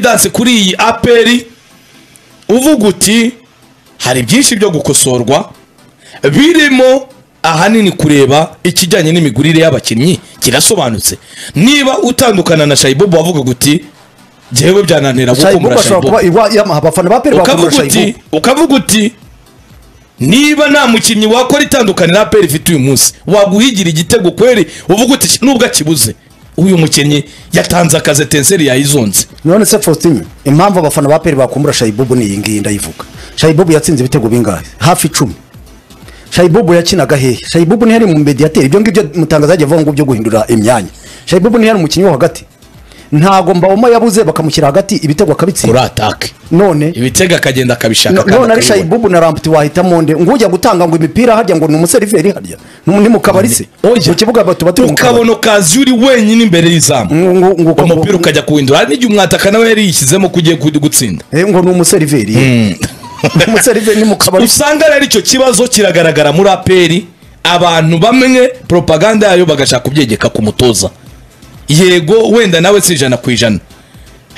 danse kuri iyi aperi uvuga uti hari byinshi byo gukosorwa birimo ahanini kureba ikijyanye n'imigurire y'abakinnyi kirasobanutse niba utandukana na shayibobo wavuga uti njyewe byananira gukumbura ashobora shayibobo kuba iwa- yamaha abafana ba peri bakumura ukavuga uti shayibu ukavuga uti niba nta mukinnyi wakora itandukaniro APR ifite uyu munsi waguhigira igitego kweri uvuga uti "Sh- nubwo akibuze uyu mukinnyi yatanze akazi tenseri yayizonze none se faustin impamvu abafana ba peri bakumbura shayibubu ni iyi ngiyi ndayivuga shayibubu yatsinze ibitego bingahe hafi icumi shayibubu yakinaga hehe shayibubu ntiyari mu mediyateri ibyo ngibyo mutangaza yagiye avuga ngo byo guhindura imyanya shayibubu ntiyari umukinnyi wo hagati ntago mbawoma yabuze bakamushyira hagati ibitego kuri akabitsinda atake none ibitego akagenda akabishaka No- kandi none ari akabibona. shayibubu na ramputi wahitamo nde ngujya gutanga ngo imipira harya ngo ni umuseriveri harya Ni- ni mu kabari se Oya. mu kibuga tuba turi mu kabari ukabona ukazi uri wenyine imbere y'izamu Ngo- ngo- ngo- ngo- umupira ukajya kuwindura hari n'igihe umwataka nawe yari yishyizemo ko ugiye gu- gutsinda Eh, ngo ni umuseriveri umuseriveri ni mu kabari usanga rero icyo kibazo kiragaragara muri aperi abantu bamwe propaganda yayo bagashaka kubyegeka ku mutoza yego wenda nawe si ijana ku ijana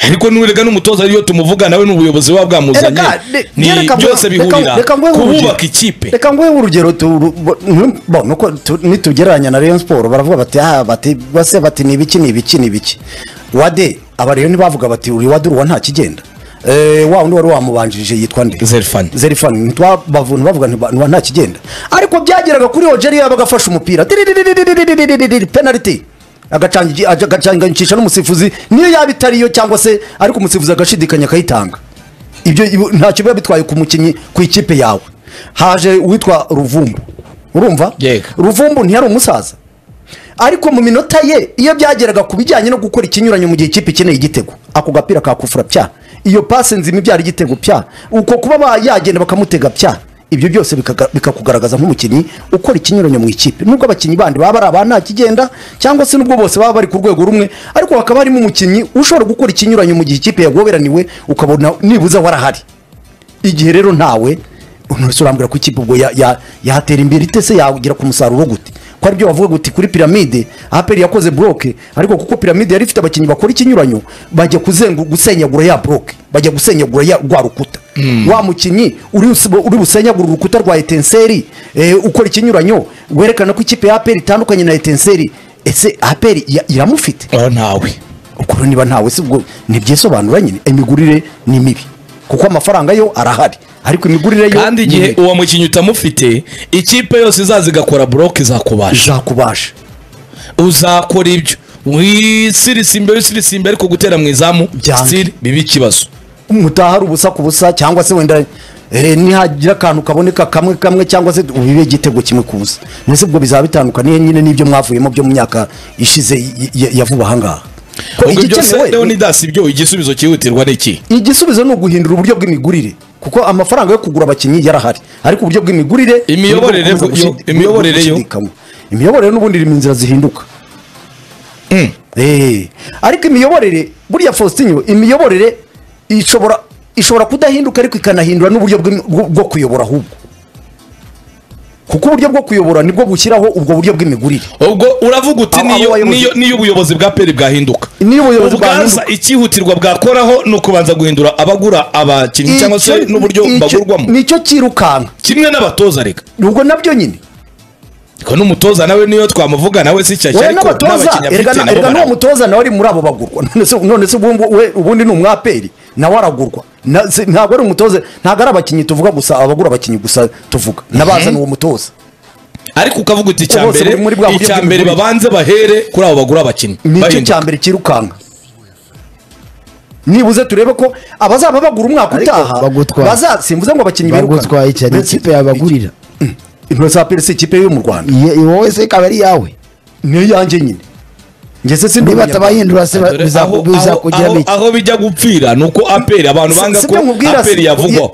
ariko nurega n'umutoza ariyo tumuvuga nawe n'ubuyobozi buba bwamuzanye Reka- re- ni reka nguhe- byose bihurira reka- reka nguhe kububaka urugero. ikipe reka nguhe urugero tu- ru- bo- ntu- bo, nuko tu- nitugereranya na Rayon Sport baravuga bati aha bati base bati ni ibiki ni ibiki ni ibiki wade aba rero ntibavuga bati uri wade uruwa nta kigenda Eh, wa undi wari wamubanjirije yitwa nde Zerfan. zerifani ntitwabavuna bavuga ntiba nta kigenda ariko byageraga kuri ojeriya bagafashe umupira Diridiridiridiridiridiridi, penaliti Agacangi- aja- agacanganyicisha n'umusifuzi niyo yaba itariyo cyangwa se ariko umusifuzi agashidikanya akayitanga ibyo ibo- ntacyo biba bitwaye ku mukinnyi ku ikipe yawe haje uwitwa ruvumbu urumva Yego. ruvumbu ntiyari umusaza ariko mu minota ye iyo byageraga ku bijyanye no gukora ikinyuranyo mu gihe ikipe ikeneye igitego ako gapira kakufura pya iyo pase nzima ibyara igitego pya uko kuba ba- yagenda bakamutega pya ibyo byose bikaga- bikakugaragaza nk'umukinnyi ukora ikinyuranyo mu ikipe nubwo abakinnyi bandi baba ari aba nta kigenda cyangwa se nubwo bose baba bari ku rwego rumwe ariko hakaba harimo umukinnyi ushobora gukora ikinyuranyo mu gihe ikipe yagoberaniwe ukabona nibuza warahari igihe rero ntawe umusore urambwira ko ikipe ubwo ya- ya- yatera imbere ite se yagera ku musaruro gute ko aribyo bavuga guti kuri piramide aperi yakoze buroke ariko kuko piramide yari ifite abakinnyi bakora ikinyuranyo bajya kuzengu gusenyagura ya buroke bajya gusenyagura ya rwa rukuta wa mukinnyi uri us- uri busenyagura urukuta rwa etenseri eh, ukora ikinyuranyo werekana ko ikipe ya aperi itandukanye na etenseri ese aperi ya- iramufite aho ntawe ubwo rero niba ntawe si ubwo ntibyisobanura nyine imigurire ni mibi kuko amafaranga yo arahari ariko imigurire yo kandi igihe uwo mukinnyi utamufite ikipe yose izaza igakora buroke izakubasha izakubasha uzakora ibyo wisirisa imbere usirisa imbere ariko gutera mu izamu Byanze. still biba ikibazo mutahari ubusa ku busa cyangwa se wenda eh, nihagira akantu kaboneka kamwe kamwe cyangwa se ubibe igitego kimwe kuza mbese ubwo bizaba bitandukaniye nyine n'ibyo mwavuyemo byo mu myaka ishize y- y- ya vuba aha ngaha Ko ubwo byose igikenewe- rero ni dasi ibyo igisubizo cyihutirwa ni iki igisubizo ni uguhindura uburyo bw'imigurire kuko amafaranga yo kugura abakinnyi yarahari ariko uburyo bw'imigurire Imiyoborere nibwo yo- bukomeza gushidi- imiyoborere yo- gushidikanywa. imiyoborere n'ubundi iri mu nzira zihinduka Eh, ariko imiyoborere buriya faustin imiyoborere ishobora ishobora kudahinduka ariko ikanahindura n'uburyo bw'im- bwo bwo kuyobora ahubwo kuko uburyo bwo kuyobora nibwo bushyiraho ubwo buryo bw'imigurire ubwo uravuga uti Abo- niyo abayobozi- niyo- niyo ubuyobozi bwa peri bwahinduka Niyo ubuyobozi ubwaza bwahinduka. icyihutirwa bwakoraho ni ukubanza guhindura abagura abakinnyi cyangwa se Icyo- n'uburyo icyo- bagurwamo nicyo cyirukanka kimwe n'abatoza reka ubwo nabyo nyine ko n'umutoza nawe niyo twamuvuga nawe si cyashya wowe ariko n'abatoza n'abakinnyi erega afite na- nabo erega n'uwo baragura. mutoza nawe ari muri abo bagurwa None se- none se ubu ngu- we- ubundi ni umwaperi nawe aragurwa Na- se- ntabwo ari umutoza ntabwo ari abakinnyi tuvuga gusa abagura abakinnyi gusa tuvuga nabazana uwo mutoza ariko ukavuga uti icya Bose mbere bari muri bwa buryo icya mbere bw'imigurire. babanze bahere kuri abo bagura abakinnyi nicyo bahinduka. cya mbere cyirukanka nibuze turebe ko abazaba bagura umwaka Ariko utaha bagutwaye. baza- simvuze ngo abakinnyi bagutwaye cyane Mbese- ikipe yabagurira Intore za aperi si ikipe yo mu rwanda Iye- iye wowe se ikaba ari iyawe niyo yanjye nyine ngeze sindi niba umunyarwanda. atabahindura se ba- Dore bizaku- aho- bizakugeramo aho- iki aho bijya gupfira ni uko aperi abantu Si- banga si ko byo nkubwira, aperi si- yavugwaho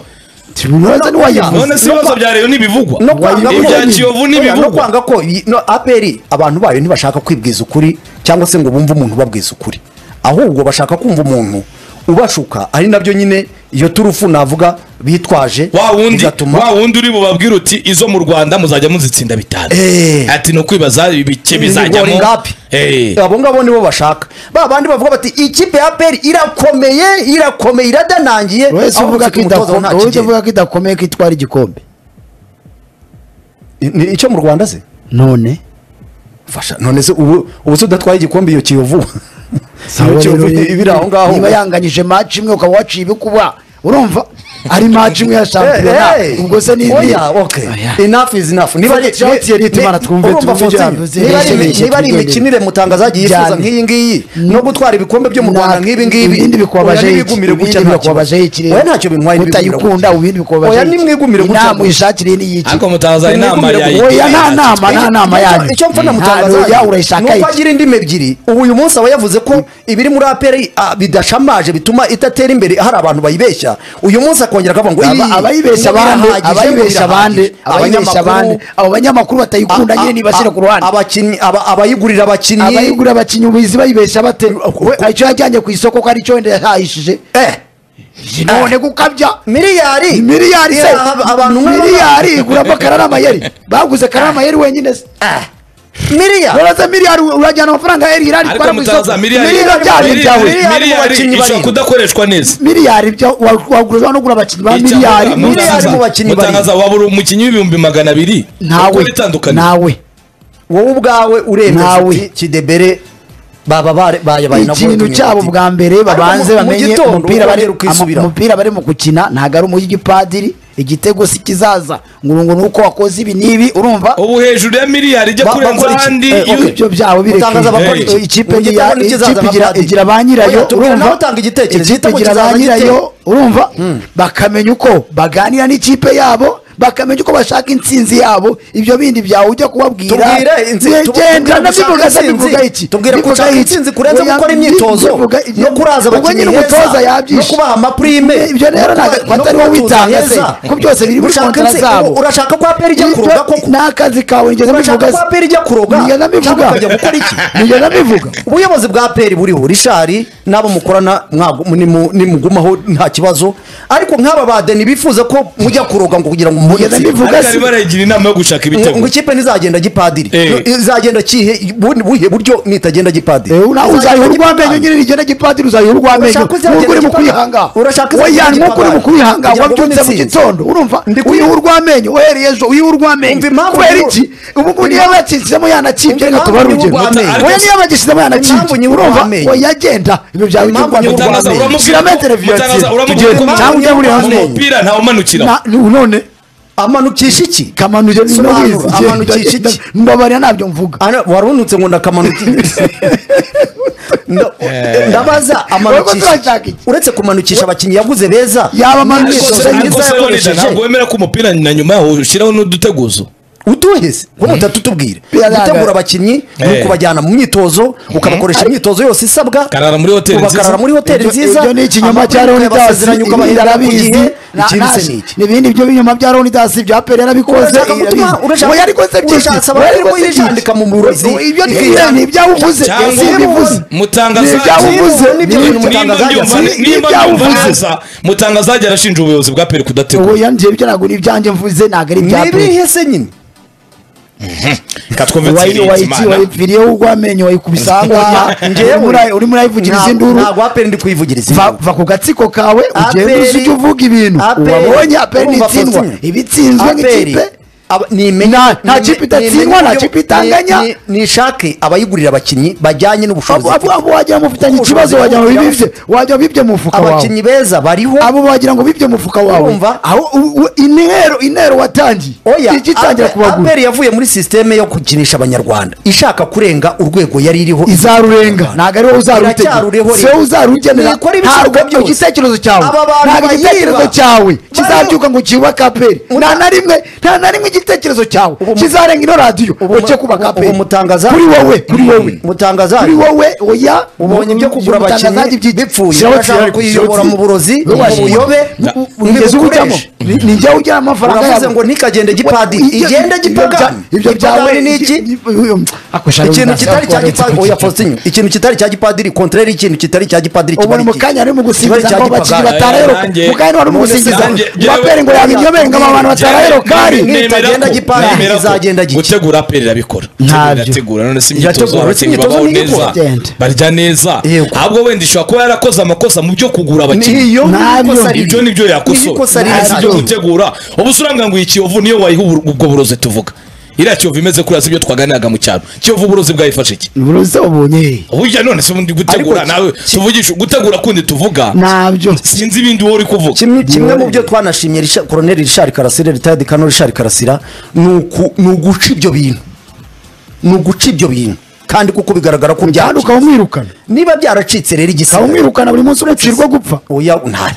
ubanza ntiwayivuze none se ibibazo bya reyo ntibivugwa no kwanga ko ibya kiyovu Oya, no ntibivugwa kwanga ko iyi- no aperi abantu bayo ntibashaka kwibwiza ukuri cyangwa se ngo bumve umuntu ubabwiza ukuri ahubwo bashaka kumva umuntu ubashuka ari nabyo nyine iyo turufu navuga bitwaje wa wundi bigatuma wa wundi uri bubabwire uti izo mu rwanda muzajya muzitsinda bitanu Eh. ati ni ukwibaza bike Ibigori bizajyamo ngapi Eh. abo ngabo nibo bashaka ba bandi bavuga bati ikipe ya peri irakomeye irakomeye iradanangiye wowe se aho uvuga bafite ko umutoza idakome- nta wowe ujya kigero." uvuga ko idakomeye ko itwara igikombe Ni- icyo mu rwanda se none fasha none se ubu ubu se udatwaye igikombe iyo kiyovu iyo kiyovu ibiri aho ngaho niba yanganyije match imwe ukaba waciye ibikuba urumva ari match imwe ya shampiyona Eh, eh. ubwo se ni Oya, okay. Enough is enough. Niba ari- Fabio Ciao, Thierry, ni- Tumana, twumve, urumva twumve ibyo Faustino, yavuze. niba ari imi- Yeshe, niba ari yeshe, imikinire mutangazaji yifuza Cyane. nk'iyi ngiyi no gutwara ibikombe byo mu Rwanda nk'ibi ngibi ibindi bikubabaje oya, iki? nibigumire Ibindi gutya ntacyo. bikubabaje iki rero? Oya, ntacyo bintwaye nibigumire utayikunda gutya. ibindi bikubabaje Oya iki? nimwigumire gutya inama gutya. ishakire n'iyiki ariko mutaza inama Mwigumire yayi gutya. Oya, nta nama nta nama yanyu icyo mfana Nta- mutangazaji oya, urayishaka nuko iki agira indimi ebyiri ubu uyu munsi aba yavuze ko ibiri muri aperi bidashamaje bituma idatera imbere hari abantu bayibeshya uyu munsi akongera akavuga ngo Aba- "Ii, abayibeshya ngo abandi birahagije, ngo abayibeshya abandi birahagije." abayibeshya abandi Abanyamakuru, abo banyamakuru batayikunda nyine nibashyira ku ruhande abakinnyi aba- abayigurira abakinnyi abayigura abakinnyi ubizi bayibeshya bate icyo yajyanye ku isoko ko ari cyo wenda yahahishije Eh, none gukabya miliyari miliyari se Ira- abantu nk'aba- miliyari iguramo karara amayeri baguze karara amayeri wenyine se Eh, miliyari uretse miliyari urajyana amafaranga ya irari ariko mutaza miliyari miliyari byari miliyari- ibyawe miliyari mu miliyari bakinnyi ishobora barindwi. kudakoreshwa neza miliyari byo wagura no gura abakinnyi ba Icyavuga, miliyari mutangaza- miliyari mu miliyari bakinnyi barindwi. mutangaza waba uri umukinnyi w'ibihumbi magana abiri nawe itandukanye nawe wowe ubwawe uremeza Nawe. uti kidebere baba bare- bayabaye na ikintu Golden cyabo United." bwa mbere Ariko babanze mu- mu bamenye gitondo umupira bari urongera ukisubira. ama- umupira barimo gukina ntabwo ari umuyigipadiri igitego si kizaza ngurungu nuko wakoze ibi n'ibi urumva ubu hejuru ya miliyari ijya Ba- kurenza bakora iki? ahandi Eh, iyo- okay. ibyo byabo Mutangaza bakora iki? bireke ikipe Mu igira- gitondo ntikizaza ikipe igira- amapadiri. igira ba nyirayo Oya, tubwira nawe utanga igitekerezo, ikipe igitego igira ba kizaza nyirayo igitego. urumva bakamenya uko baganira n'ikipe yabo bakamenya uko bashaka intsinzi yabo ibyo bindi byawe ujya kubabwira Tubwire inzi- Ye- tubu- genda tubwire gushaka ndabivuga se intsinzi. mbivuga iki Tubwire Mbivuga gushaka iki? intsinzi kurenza Oya, gukora mbi- imyitozo mbivuga ibyo- no kuraza ubwo abakinnyi nyine heza, umutoza no yabyishe kubaha amaprime ibyo rero ntabwo atari wowe witanga se ko byose biri muri kontara zabo urashaka ko aperi ijya Ibyo- kuroga koko ni akazi kawe njye urashaka ndabivuga ko se aperi ijya kuroga Njye ndabivuga cyangwa ukajya gukora iki Njye ndabivuga ubuyobozi bwa peri buriho rishari n'abo mukorana mwagu- nimu- nimugumaho nta kibazo ariko nk'aba badeni bifuza ko mujya kuroga ngo kugira ngo Njye mubonetse ndabivuga ariko se arimo arayigira inama yo gushaka ibitego ngo ikipe ntizagenda gipadiri Eh. No, izagenda kihe bu- buhe buryo nitagenda gipadiri Eh, una- uzayiha Izagenda urw'amenyo nyine rigenda gipadiri uzayiha urw'amenyo Urashaka uzagenda nk'uko uri mu gipadiri? kwihanga Urashaka uzagenda oya nk'uko uri mu gipadiri? kwihanga Kugira ngo wabyutse ubone mu intsinzi. gitondo urumva Ndikwiye. uyiha urw'amenyo uhereye ejo uyiha Umva urw'amenyo impamvu kubera niyo- iki ubu ngubu niyo bakinsizemo yanakibye Umva reka impamvu tubare niyo urugero urw'amenyo. oya niyo bagisizemo Impamvu yanakibye niyo urumva urw'amenyo. oya agenda ibyo byawe Impamvu by'urw'amenyo niyo mutangaza urw'amenyo. uramubwira shyiramo ko- televiziyo mutangaza tugiye uramubwira kumenya ko ujye muri mu hanze mupira ntawumanukira Na- none amanukisha iki kamanuje Sobanura, ninabizi amanukisha iki? mbabarira ntabyo mvuga Ana- warunutse ngo ndakamanuka Nda- ndabaza Wowe ko amanukisha turashaka iki? uretse kumanukisha abakinnyi yaguze beza Yaba amanukisha Ariko se- Sosa ariko Nyiza se Leonidas, yakoresheje ntabwo wemera ko umupira na nyuma yaho ushyiraho n'uduteguzo utuheze ko mutatu tubwire Biragaragara. gutegura abakinnyi ni Eh. ukubajyana mu myitozo ukabakoresha imyitozo yose isabwa Karara muri hoteli nziza. ubakarara muri hoteli Ibyo- nziza ibyo ni ikinyoma cya Amategeko Leonidas yabasezeranya ukabahindura ku irabizi gihe Na- ikindi se na- ni iki n'ibindi byo binyoma bya Leonidas bya Pele yarabikoze Urashaka gutuma- urashaka- oya ariko se byinshi urashaka oya ariko ko se byinshi. yijandika mu burozi. ibyo ni Bwira. ni ibyawe uvuze Cyangwa si ibivuze mutangaza- Ni ibyawe Niba uvuze nibyo Ni bintu ibya- nimba Mutangazaje. mbyumva Si- nimba ibyawe mbyumva uvuze. neza mutangazaje arashinja ubuyobozi bwa peri kudategura oya njye ibyo ntabwo ni ibyanjye mvuze ntabwo ari ibya ni Pele ibihe se nyine reka twumve wayi Thierry wayi Nzeyimana. wayipfiriyeho urw'amenyo wayikubisa ahangaha Njyewe- Urimo ura- urimo urayivugiriza induru ntabwo aperi ndi kuyivugiriza va induru. va ku gatsiko kawe ugenda Aperi- uzi icyo uvuga ibintu Aperi- wabonye aperi Urumva nitsindwa Faustin? iba itsinzwe Aperi, nk'ikipe aba- nimenye- Nta- nta nimenye- kipe idatsindwa, nimenye nta uburyo- kipe itanganya. ni- ni- nishake abayigurira abakinnyi bajyanye n'ubushobozi abo abo wagira ngo mufitanye Ubushobozi ikibazo wagira ngo bwo kujya- bibye wagira ngo bibye mu mufuka wawe abakinnyi beza bariho abo wagira ngo bibye mu mufuka wawe Urumva? aho u- u- intero intero watangiye oya igitangira Ape- kubagura aperi yavuye muri sisiteme yo gukinisha abanyarwanda ishaka kurenga urwego yari iriho izarurenga ntabwo ari wowe uzarutegeka Iracyarureho rero. si wowe uzarugenera Nikora ibishoboka ntabwo ibyo byose. igitekerezo cyawe Aba bantu ntabwo igitekerezo bayiba. cyawe Bariho. kizabyuka ngo cyubake aperi nta na rimwe nta na rimwe igi- igitekerezo cyawe Ubu mu- kizarenga ino radiyo ubu mu- ureke kubaka ubu- APR. ubu mutangaza- kuri wowe kuri wowe Mutangaza- kuri wowe oya ubonye ibyo kugura abakinnyi bipfuye urashaka kuyiyobora mu burozi mu buyobe mu ugeze ujyamo bigukoreshe nijya ujyamo amafaranga uravuze yawe. ngo ntikagende gipadiri Ibyo- igende ibyo- gipagani ibyo byawe Gipagani ni iki Ako shabuja, ikintu kitari cya shabuja, gipadiri oya Faustin ikintu kitari cya gipadiri kontrere ikintu kitari cya gipadiri ubu ni mu kanya ari mu gusimbiza ngo abakinnyi bataraheroka Nanjye- mu kanya ni wari mu Nanjye- gusimbiza ngo Nanjye- umapere ngo yaba inyobere ngo abantu bataraheroka ari Nanjye- nitagenda gipari, bizagenda gike. gutegura aperi irabikora Ntabyo. irategura none si imyitozo Irategura, abakinnyi imyitozo babaho ni igikora. neza Genda. barya neza Yego. ahubwo wenda ishobora kuba yarakoze amakosa mu byo kugura abakinnyi niyo Ntabyo. ibyo ni byo ikosa yakosora riri nta si ibyo nabyo. gutegura ubu se urambwira ngo iyi kiyovu niyo wayiha ubu- ubwo burozi tuvuga iriya kiyovu imeze kuriya si ibyo twaganiraga mu cyaro kiyovu uburozi bwayifashe iki uburozi ubonye burya none se ubundi gutegura Ariko ki- nawe tuvugisha gutegura kundi tuvuga ntabyo sinzi ibindi wowe uri kuvuga kimwe kimwe mu byo twanashimye Richard- koroneli rishari karasira ritayadi kano rishari karasira ni uku- ni uguca ibyo bintu ni uguca ibyo bintu kandi kuko bigaragara ko kandi byacitse ukamwirukana niba byaracitse rero igisigaye ukamwirukana buri munsi uracirwa gupfa oya nta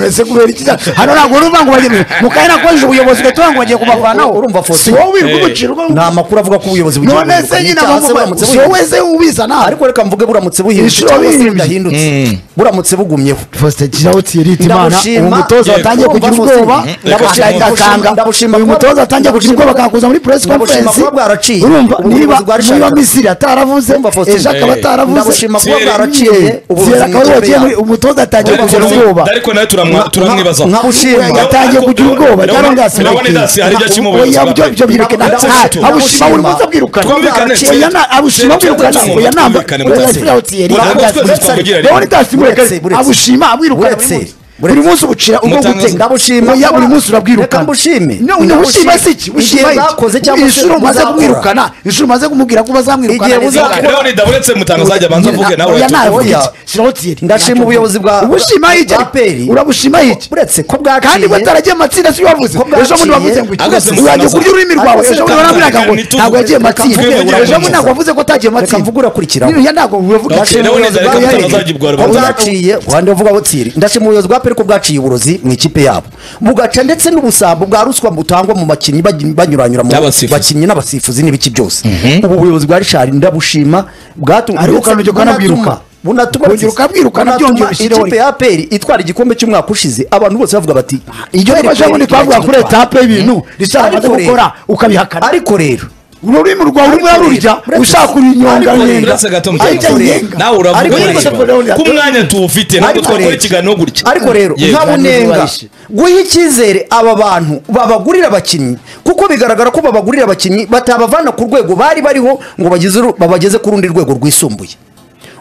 Ese kubera iki cyane? hano ntabwo urumva ngo bagende mu kanya nakoresheje ubuyobozi ugahita ngo bagiye kubavanaho Urumva, Faustin? si wowe wirirwa Eh. umucirwa ni amakuru avuga ko ubuyobozi bugiye none se guhinduka, nyine n'icyaha se abamubaye buramutse si buhinduka. wowe se ubizana ariko reka mvuge buramutse buhindutse Inshuro cyangwa se bindi. budahindutse buramutse bugumyeho Faustin Kirawuti yirita imana Ndagushima. uwo mutoza Yego. watangiye kugira Urumva, ubwoba Faustin? Ndagushima. agakanga Ndagushima. uyu mutoza atangiye kugira ubwoba akakuza muri press Ndagushima conference kuba bwaraciye. urumva Ubuyobozi niba bwa Richard niba Karasira. Misiri ataravuze Urumva, Faustin? ejo akaba Eh. ataravuze ndagushima kuba Thierry. bwaraciye ubuyobozi Zera akaba mu ikipe yagiye yabo. muri- umutoza atangiye Ariko kugira nawe- ubwoba ariko nawe turamwa- turamwibazaho nkabushima Yatangiye kugira ubwoba, cyangwa se Ndabona idasi hari ibyo akimubonye Oya, bwa byo- mbere. byo bireke na- Ndetse nta- gato. abushima buri munsi abwirukana Twumvikane, Oya, na- abushima abwirukana twumvikane, oya namba twumvikane, oya twumvikane. Kirawuti yirita Ntabwo twese agakanga. twabigira rimwe. Leonidas Mureke Buretse, buretse. abushima abwirukana buri Buretse, munsi buretse. buri munsi ubucira ubwo Mutangaza- gutenga ndabushima Oya, buri munsi reka urabwirukana mbushime No, no, ushima si iki ushima igihe bakoze cyangwa iki se inshuro umaze muzakora. kumwirukana inshuro umaze kumubwira ko bazamwirukana Igihe neza muzakora. cyane. rero ntidaburetse mutangaza ajya abanza avuge nawe Oya, urahita nawe uvuga. oya. iki? Kirawuti yirita Ndashima agakanga. ubuyobozi bwa- ubushima iki? bwa APR. urabushima iki uretse ko bwaciye kandi bataragiye amatsinda si wavuze Ko bwaciye. ejo bundi wavuze ngo iki? Agase urangiye musangaza. kurya ururimi rwawe Agase ejo bundi warambwiraga ngo musangaza. ntabwo yagiye amatsinda Reka mvuge ejo bundi urakomeza. ntabwo wavuze ko atagiye reka amatsinda mvuge urakurikiraho Biriya ntabwo uvuga Okay, Ndashima rero ubuyobozi neza, bwa reka Peri. mutazagibwa Ko rubanza. bwaciye wande uvuga ngo tsiri ndashima ubuyobozi bwa peri ko bwaciye uburozi mu ikipe yabo bugaca ndetse n'ubusambo bwa ruswa butangwa mu bakinnyi bagy- banyuranyura mu N'abasifuzi. bakinnyi n'abasifuzi n'ibiki byose ubu buyoyobozi bwa rishari ndabushima bwatu- Ariko ndetse ukanajya ukanabwiruka. bunatuma Ukongera ukabwirukana bunatuma byongera ushyireho ikipe ya peri itwara igikombe cy'umwaka ushize abantu bose bavuga bati iryo Peri, rifasha Peri, ubundi twavuga kuri irakina etape y'ibintu rishaka Ariko amaze rero- gukora ukabihakana ariko rero ururimi rwawe urimo urarurya Uretse- ushaka kurinyonga Ariko- nyenga Uretse gato Ariko- mutangaza. nawe Ariko- uravuga uretse Ariko- ko umwanya tuwufite ntabwo Ariko twakora rero- ikiganiro gutya ariko rero Yego. nka bunenga Barabishe. guha icyizere aba bantu babagurira abakinnyi kuko bigaragara ko babagurira abakinnyi batabavana ku rwego bari bariho ngo bageze uru- babageze ku rundi rwego rwisumbuye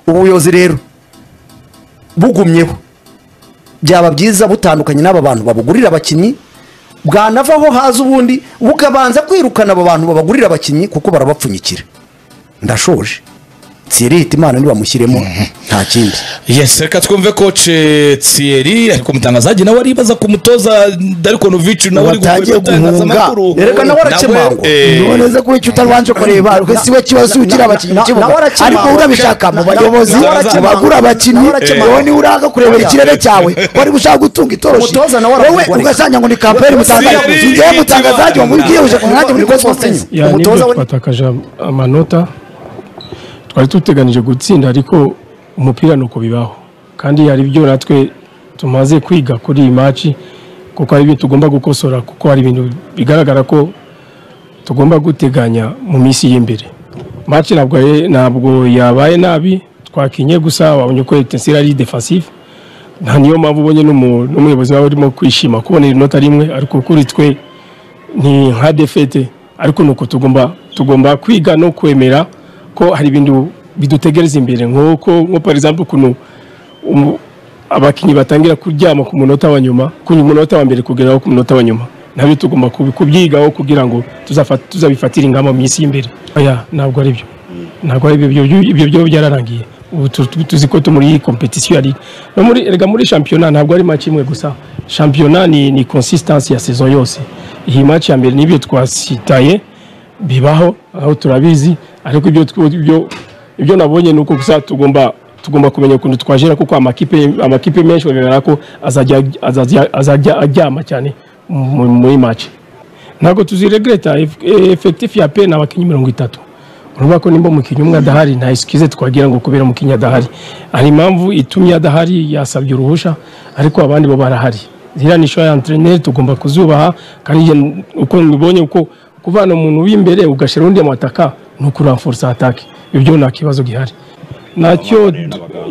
ubuyobozi rero bugumyeho byaba byiza butandukanye n'aba bantu babugurira abakinnyi bwanavaho haza ubundi bukabanza kwirukana aba bantu babagurira abakinnyi kuko barabapfunyikira ndashoje tsirihita imana nibamushyiremo nta kindi yes reka twumve koce Thierry ariko mutangazaji nawe aribaza ku mutoza Darko Novic nawe ari Watangiye guhunga. Erega nawe arakemangwa. niboneze ko icyo utabanje kureba ariko si we kibazo ugira abakinnyi mu kibuga Na- nawe arakemangwa. ariko urabishaka mu Na- bayobozi nawe mu arakemangwa. bagura abakinnyi Nawe arakemangwa. wowe niwe uraga kurebera ikirere cyawe wari gushaka gutunga itoroshi Umutoza nawe wowe aragurwa, ugasanga ngo ni kamperi mutangaza Siri, ngewe mutangazaje ikibanza. mu byihuse ku mwanya muri kose wose ya nibyo Umutoza we- twatakaje am- amanota twari duteganije gutsinda ariko umupira ni uko bibaho kandi hari ibyo natwe tumaze kwiga kuri iyi maci kuko hari ibyo tugomba gukosora kuko hari ibintu bigaragara ko tugomba guteganya mu minsi y'imbere maci ntabwo ye- ntabwo yabaye nabi twakinye gusa wabonye ko etenseri ari defensive nta niyo mpamvu ubonye n'umu- n'umuyobozi waba urimo kwishima kubonera inota rimwe ariko kuri twe ni nka defete ariko ni uko tugomba tugomba kwiga no kwemera ko hari ibintu bidutegereza imbere nk'uko nko par exemple ukuntu umu- abakinnyi batangira kuryama ku munota wa nyuma ku munota wa mbere kugeraho ku munota wa nyuma nabyo tugomba kubi- kubyigaho kugira ngo tuzafa- tuzabifatire ingamba mu minsi y'imbere oya ntabwo ari byo ntabwo ari ibyo byo- ibyo byo byararangiye ubu tu- tu- tuzi ko turi muri iyi kompetisiyo ya ligue no muri erega muri shampiyona ntabwo ari match imwe gusa shampiyona ni ni consistancy ya saison yose iyi match ya mbere nibyo twasitaye bibaho aho turabizi ariko ibyo tw- ibyo ibyo nabonye ni uko gusa tugomba tugomba kumenya ukuntu twajera kuko amakipe amakipe menshi bagaragara ko azajya azajya- azajya aryama cyane mu- muri match ntabwo tuziregreta efekitifu ya pe ni abakinnyi mirongo itatu urumva ko nimba umukinnyi umwe adahari nta esikize twagira ngo kubera umukinnyi adahari hari impamvu itumye adahari yasabye uruhushya ariko abandi bo barahari ziriya ni shoya enterineri tugomba kuzubaha kandi igihe uko mubonye uko kuvana umuntu w'imbere ugashyira undi mu ataka ni ukuramfurisa atake ibyo nta kibazo gihari nacyo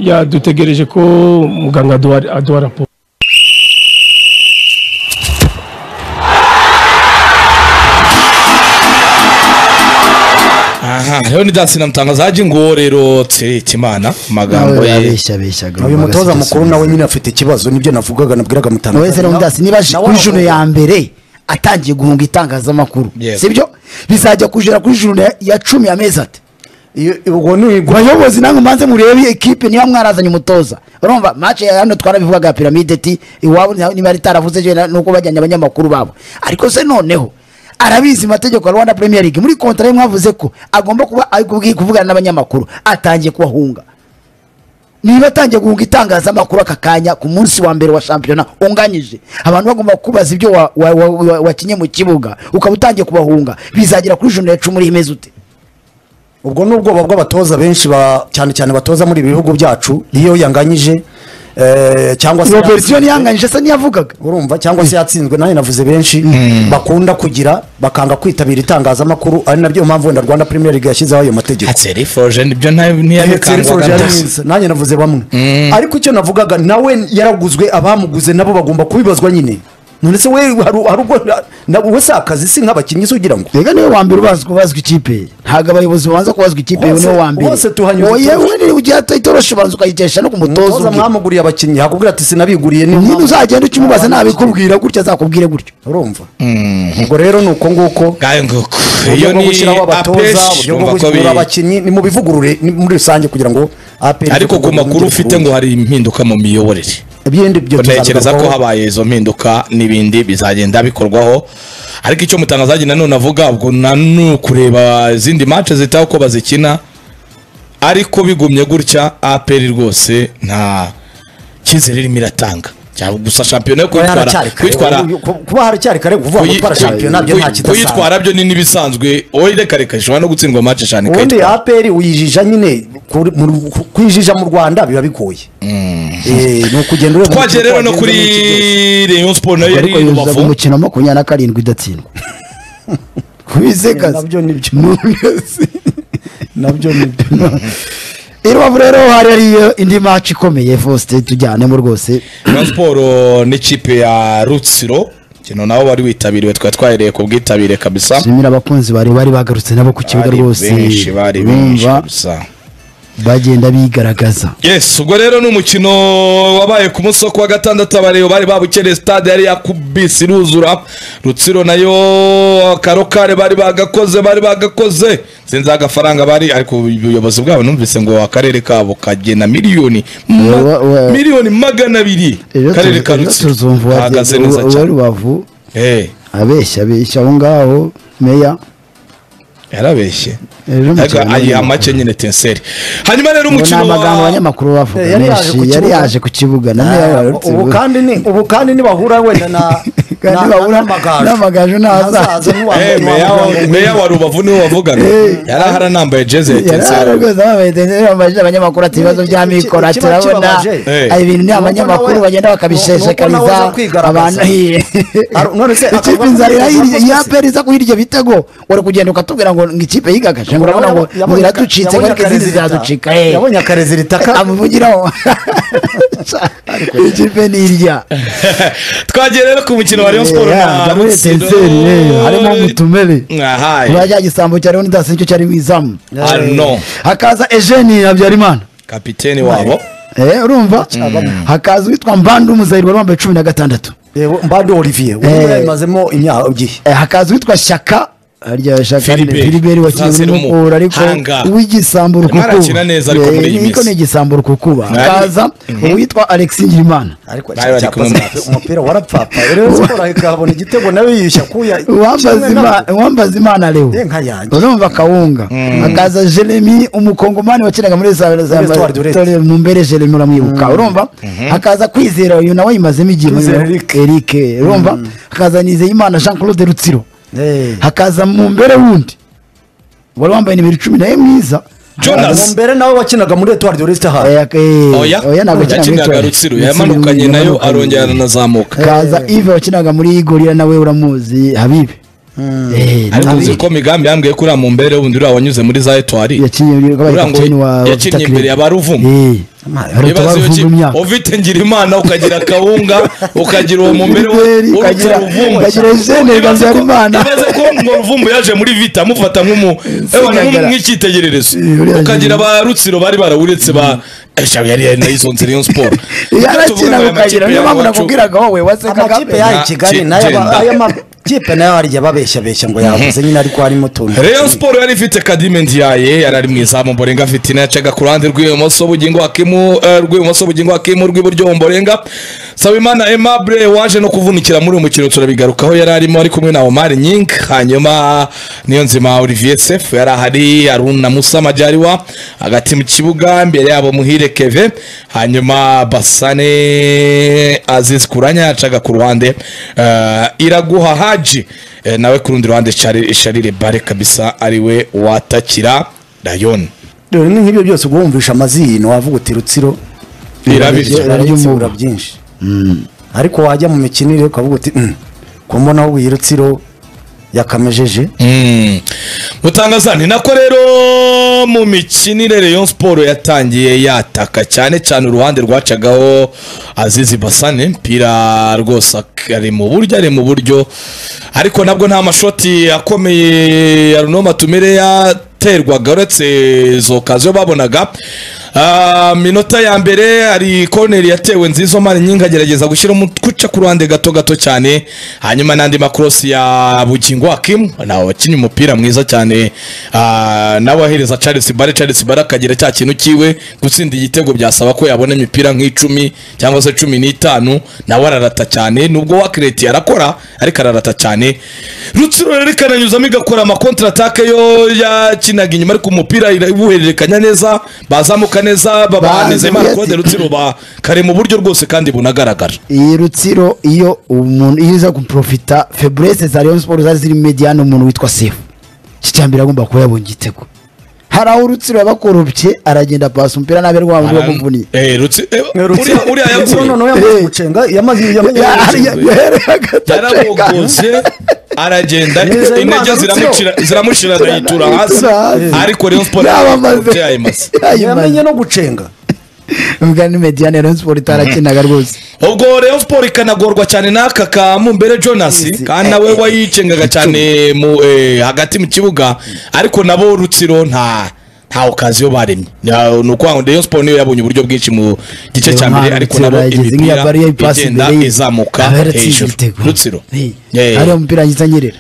yadutegereje ko muganga aduha- aduha raporo aha rero ni dansi na mutangaza haje ngo rero tsereke imana amagambo ye abeshya abeshyaga uyu mutoza agasiga mukuru asubiza. nawe nyine afite ikibazo nibyo navugaga nabwiraga wowe se mutangaza ramudasi niba aje Nawe kuri aravuga. juru ya mbere atangiye guhunga itangazamakuru Yego. sibyo bizajya kujera kuri juru ya- ya cumi amezi ati Iyo- ubwo ni bayobozi namwe mbanze murebe ekipe niba mwarazanye umutoza urumva mace ya hano twarabivugaga ya piramide ti iwabo nta- niba ritaravuze je nuko bajyanye abanyamakuru babo ariko se noneho arabizi amategeko ya rwanda premier league muri kontra ye mwavuze ko agomba kuba ari kubwi- kuvugana n'abanyamakuru atangiye kubahunga niba atangiye guhunga itangazamakuru aka kanya ku munsi wa mbere wa shampiyona unganyije abantu bagomba kubaza ibyo wa- wa- wa- wa- wakinye mu kibuga ukaba utangiye kubahunga bizagera kuri joro ya cumi uri imeze ute ubwo ni ubwoba bw'abatoza benshi ba- cyane cyane batoza muri ibi bihugu byacu iyo yanganyije eh, cyangwa se iyo verisiyo niyanganyije se niyavugaga urumva cyangwa se yatsinzwe nayo navuze benshi bakunda kugira bakanga kwitabira itangazamakuru ari nabyo mpamvu wenda rwanda premier league yashyizeho ayo mategeko hatseri foje nibyo Etserifoje ntiyabikangwaga yari rwose mwiza, nanjye navuze bamwe ariko icyo navugaga nawe yaraguzwe abamuguze nabo bagomba kubibazwa nyine none se we hari hari ubwo na- wowe si akazi si nk'abakinnyi se ugira ngo reka niwe wa mbere ubazwa kubazwa ikipe ntabwo abayobozi babanza kubazwa ikipe Bose- niwe wa mbere bose tuhanyuze Oye, itoroshi. we niba ugiye hata itoroshi ubanza ukayitesha no ku mutoza mutoza umwe mwamuguriye abakinnyi hakubwira ati sinabiguriye ni nyine mpamvu- uzagenda ukimubaza nabikubwira gutya azakubwire gutyo urumva ubwo rero ni uko nguko ngayo nguko uburyo iyo bwo ni gushyiraho abatoza apeshi uburyo bwo urumva ko guhugura bi- abakinnyi ni mubivugurure ni muri rusange kugira ngo APR ariko ku ivugurure makuru yongere ufite kuruhuka. ngo hari impinduka mu miyoborere ibindi byo ntekereza ko tuzabigarukaho. habaye izo mpinduka n'ibindi bizagenda bikorwaho ariko icyo mutangazaji nanone avuga ubwo na ni ukureba izindi mace zitaho uko bazikina ariko bigumye gutya aperi rwose nta cyizere irimo iratanga cyangwa gusa shampiyona yo Kuba kwitwara haracyari kare. kwitwara Ku- kuba haracyari kare kuvuga ngo kuyi- gutwara shampiyona byo kuyi- nta kidasanzwe kuyitwara byo ni n'ibisanzwe wowe reka reka ishobora no gutsindwa mace eshanu ubundi ikayitwara aperi uyijija nyine kuri- mu- ku- kuyijija mu rwanda biba bigoye Eh, ni ukugenda ureba twagiye umukino rero uko no wagenze kuri n'iki byose. rayon sport nayo yari ariko i yuzuza rubavu umukino makumyabiri na karindwi idatsindwa kubizekazi nabyo nibyo. nabyo nibyo irubavu rero hari hariyo indi match ikomeye fosite tujyanemo rwose rayon sport n'ikipe ya rutsiro kino nawo wari witabiriwe twari twahereye ku bwitabire kabisa nshimira abakunzi bari bari bagarutse nabo ku kibuga bari rwose benshi bari benshi Urumva, kabisa bagenda bigaragaza yes ubwo rero ni umukino wabaye ku munsi wo kuwa gatandatu abareba bari babukereye stade yari yakubise iruzura rutsiro nayo karokare bari bagakoze bari bagakoze sinzi agafaranga bari ariko ubuyobozi bwabo numvise ngo akarere kabo kagena miliyoni ma- Wa- wa- miliyoni magana abiri ejo akarere ka tuzi- ejo rutsiro tuzumva bahagaze uwagenze- neza uwa- uwa cyane rubavu Eh, abeshya abeshya aho ngaho meya yarabeshye Ejo umukino Ariko ni ayiha uyu. make nyine tenseri hanyuma rero ngo ni umukino amagambo wa abanyamakuru bavuga Eh, yari yaje menshi ku yari kibuga. yaje ku kibuga na meya Ah, warutse ubu ibuga. kandi ni ubu kandi nibahura wenda na Kandi na- bahura n'amagaju. n'amagaju ntazaza. Ntazaza, ntiwa- Eh, meya ntiwavuga wa- ngo- meya wa rubavu niwe wavugaga Eh. yari ahari anambaye jeze ya Yari tenseri rwose bambaye interineti, bamubajije abanyamakuru ati ibibazo bya Iki- iki- mikoro ati ikiba urabona kibabaje. aya ibintu ni Nuko abanyamakuru nawe- bagenda nuko bakabisheshekariza nawe aza kwigaragaza. abantu hiye Ar- none se ikipe akavuga inzara ko irahirya yakoze iyo se? aperi iza kuhirya bitego uri kugenda ukatubwira ngo ngo ikipe yigagaje ngo urabona ngo ngo Yabonye- iraducitse yabonye ariko izindi akarezida- ziraducika eh. yabonye akarezi ritaka amuvugiraho ikipe ni irya twagiye rero ku mukino wa Rayon Sport na Rutsiro harimo mutumere aha urajya gisambo cyariho nidasi nicyo cyari mu izamu ano hakaza ejeni habyarimana kapiteni wabo Eh, urumva hakaza uwitwa mbandu muzayiro wari wambaye cumi na gatandatu Yego, mbando olivier ubu Eh. yabimazemo imyaka igihe Eh, hakaza uwitwa shaka harya shaka ni Philibert. filiberi wakinnye Francis mukura ariko Hanga. w'igisambo Arimo rukukuba arakina neza ariko muri iyi Eh, niko minsi. ni igisambo rukukuba hakaza uwitwa alexi ngirimana ariko Nawe bari kumwe cyapa- mu- umupira warapfapa rero siporo ikabona igitego nawe yiyushya kuya Uwambaza kimwe Ima- nabwo. uwambaza imana leo Eh, nka yanjye. urumva kawunga hakaza jeremy umukongomani wakinaga muri za- za- Espoir du Reste. Tore mumbere jeremy uramwibuka urumva hakaza kwizera uyu nawe yimazemo igihe Kwizera muri- Eric. eric urumva hakaza nizeyimana jean claude rutsiro Eh. hakaza mu mbere wundi wari wambaye nimero icumi nawe mwiza Jonas. mbere nawe wakinaga muri etuwari de resita hayi Oya, eh, oya ntabwo akina muri yakinaga Etoile. rutsiro Yakinira muri- yamanukanye nayo yamanukanye. arongera aranazamuka hakaza ive wakinaga muri gorira nawe uramuzi habibi Eh, ariko nawe uzi ko migambi yambwiye ko uriya mu mbere wundi uriya wanyuze muri za etuwari yakinye muri wabaye Uriya ngo kapiteni wa wa yakinye Vita imbere Club. ya Baruvumu. Eh, hari Ibibazo utabara ki? Vumu imyaka ufite ngira imana ukagira kawunga ukagira uwo mu mbere Iberi, ukagira- ukagira Eugene Habyarimana. ibaze ko ngo ruvumbu yaje muri vita amufata nk'umu ewa Singagara. nk'icyitegererezo Eh, uriya ukagira ba Eugene. rutsiro bari barabonetse ba Esha yari yari nayo izonze Rayon Sport yarakina ukagira niyo mpamvu nakubwiraga wowe wasekaga amakipe yayo i Na- kigali ki- nayo aba- genda. ayo makipe nayo harya babeshyabeshya ngo yabuze nyine ariko harimo utuntu Rayon Sport yari ifite Kadime Ndiaye yari ari mu izamu Mborenga Fitina yacaga ku ruhande rw'ibumoso bugingo hakimu eh, rw'ibumoso bugingo hakimu rw'iburyo Mborenga Sabimana Aimable waje no kuvunikira muri uyu mukino turabigarukaho yari arimo ari kumwe na Omar Nying hanyuma niyo nzima Olivier Sefu yari ahari Aruna Musa Majaliwa hagati mu kibuga imbere yabo Muhire Keve hanyuma Basane Aziz Kuranya yacaga ku ruhande eh, Iraguha Haji Eh, nawe ku rundi ruhande Shari- sharire bare kabisa ariwe watakira rayoni dore ni nk'ibyo byose ubwo wumvisha amazino wavuga uti rutsiro irabirya urabyibura byinshi ariko wajya mu mikinire ukavuga uti "Mm, ko mbona wowe iyi rutsiro yakamejeje mutangaza ni nako rero mu mikinire Rayon Sport yatangiye yataka cyane cyane uruhande rwacagaho Azizi Basane mpira rwose ak- ari mu buryo ari mu buryo ariko nabwo nta mashoti akomeye ya Runoma Tumire yaterwaga uretse izo kaziyo babonaga Ah, minota ya mbere hari koneri yatewe nziza omari nyinga agerageza gushyira umutwe uca ku ruhande gato gato cyane hanyuma n'andi makorosi ya bugingo hakimu nawe wakinnye umupira mwiza cyane ah, nawe ahereza charles bare charles bare akagira cya kintu kiwe gutsinda igitego byasaba ko yabona imipira nk'icumi cyangwa se cumi n'itanu nawe ararata cyane nubwo wakireti arakora ariko ararata cyane rutsiro rero ikananyuzamo igakora amakontra atake yo yakinaga inyuma ariko umupira iwuhererekanya neza bazamuka neza babaneze Ba- marcode rutsiro ba kare mu buryo rwose kandi bunagaragara iyi rutsiro iyo umuntu iyo uza guprofita feburese za Rayon Sport zari ziri mediane umuntu witwa Sefu iki cyambere agomba kuba yabonye igitego hari aho urutsiro yabakorobye aragenda pasi umupira nabi ari wamubiri wamuvuniye Eh, Rutsi- eh, uriya- uriya yaguye Noneho nawe yamaze gucenga yamaze Yari- yari hagati acengana. yarabogoze aragenda Neza, Imana intege Rutsiro. ziramucira- ziramushira arayitura hasi Ayitura hasi. ariko Rayon Sport Yabamaze. yayimase Yayimaze. yamenye no gucenga ubwo ni mediane ya Rayon Sport itarakinaga rwose ubwo Rayon Sport ikanagorwa cyane n'aka ka Mumbere Jonas kandi nawe wayicengaga cyane mu eh, hagati mu kibuga ariko nabo Rutsiro nta nta okaziyo baremye Ni- ni ukuvuga ngo Rayon Sport niyo yabonye uburyo bwinshi mu gice cya mbere ariko nabo imipira igenda izamuka hejuru Rutsiro Eh. ariyo mupira ngiza nyerera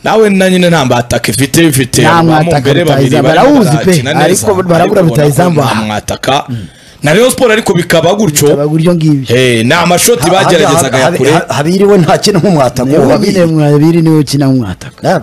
nawe na nyine nta mbataka ifite ifite Nta abantu mwataka bambere babiri rutahizamu. barimo Barawuzi pe, barakina neza, ariko barabura ariko ubona ko rutahizamu nta aha. mwataka na Rayon Sport ariko bikaba gutyo abaguryo ngibyo Eh, ni amashoti bageragezaga ya kure habiriwe nta kintu nk'umwatako nyine mwabiri niwe ukina mwataka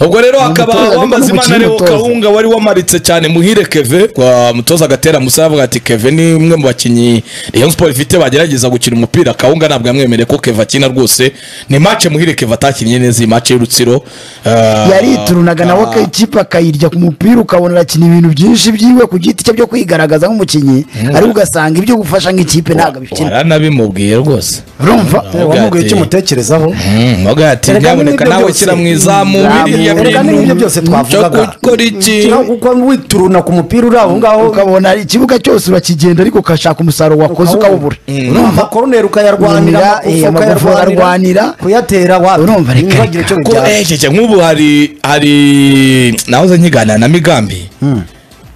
ubwo rero hakaba umutoza, wambaza ariko imana n'umukinnyi rero w'umutoza. kawunga wari wamaritse cyane muhire keve kwa mutoza gatera musa yavuga ati keve ni umwe mu bakinnyi Rayon Sport ifite bagerageza gukina umupira kawunga ntabwo yamwemereye ko keve akina rwose ni mace muhire keve atakinnye neza iyi mace y'urutsiro Ah, yariturunaga nawe ah. ikipe akayirya ku mupira ukabona arakina ibintu byinshi byiwe ku giti cye byo kwigaragaza nk'umukinnyi ariko ugasanga ibyo gufasha nk'ikipe ntabwo abikina waranabimubwiye rwose urumva wamubwiye icyo umutekerezaho mbaga ati Erega nyaboneka n'ibyo nawe byose- ushyira mu izamu Izamu. biriya erega Ibintu- n'ibyo byose cyo twavugaga gukora iki Kino kuko wituruna ku mupira uri aho ngaho ukabona ikibuga cyose urakigenda ariko ugashaka umusaruro wakoze ukawubura urumva amakoroneri ukayarwanira Urumva, amakofi eh, amakofi ukayarwanira ukayarwanira. kuyatera wapi Urumva, reka, ntibagire icyo ko bijyana ejeje nk'ubu hari hari nahoze nkiganira na migambi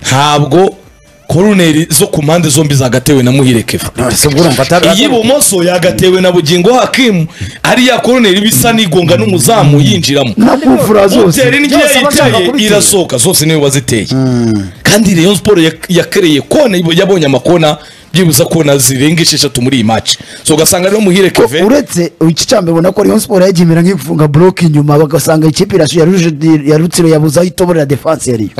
ntabwo koruneri zo ku mpande zombi zagatewe na muhirekeva ese ubwo urumva atari iy'ibumoso yagatewe na bugingo hakimu ari ya koruneri bisa n'igonga n'umuzamu yinjiramo na kufura utera zose indyo Byose aba ashaka yicaye kubitera. irasohoka zose niwe waziteye kandi Rayon Sport ya- yakereye kone yabonye amakona byibuze ko zirenga esheshatu muri iyi maci so ugasanga rero muhire keve uretse iki cyambe ubona ko Rayon Sport yagimira ngiye gufunga block inyuma bagasanga ikipe irashu yaruje yarutsiro yabuzaho itobora ya defense yari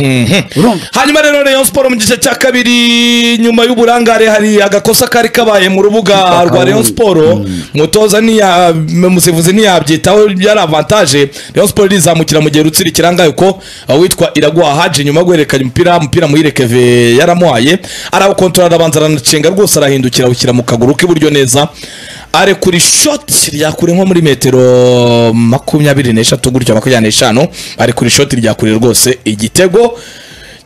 urumva hanyuma rero Rayon Sport mu gice cya kabiri nyuma y'uburangare hari agakosa kari kabaye mu rubuga rwa Rayon Sport mutoza niya musivuzi ntiyabyitaho byari avantage Rayon Sport rizamukira mu gihe rutsira ikirangaye ko witwa Iraguha Haji nyuma yo guhererekanya umupira umupira muhire keve yaramuhaye arawukontorora arabanza aranacenga rwose arahindukira awushyira mu kaguru k'iburyo neza arekura ishoti ryakure nko muri metero makumyabiri n'eshatu gutya makumyabiri n'eshanu arekura ishoti ryakure rwose igitego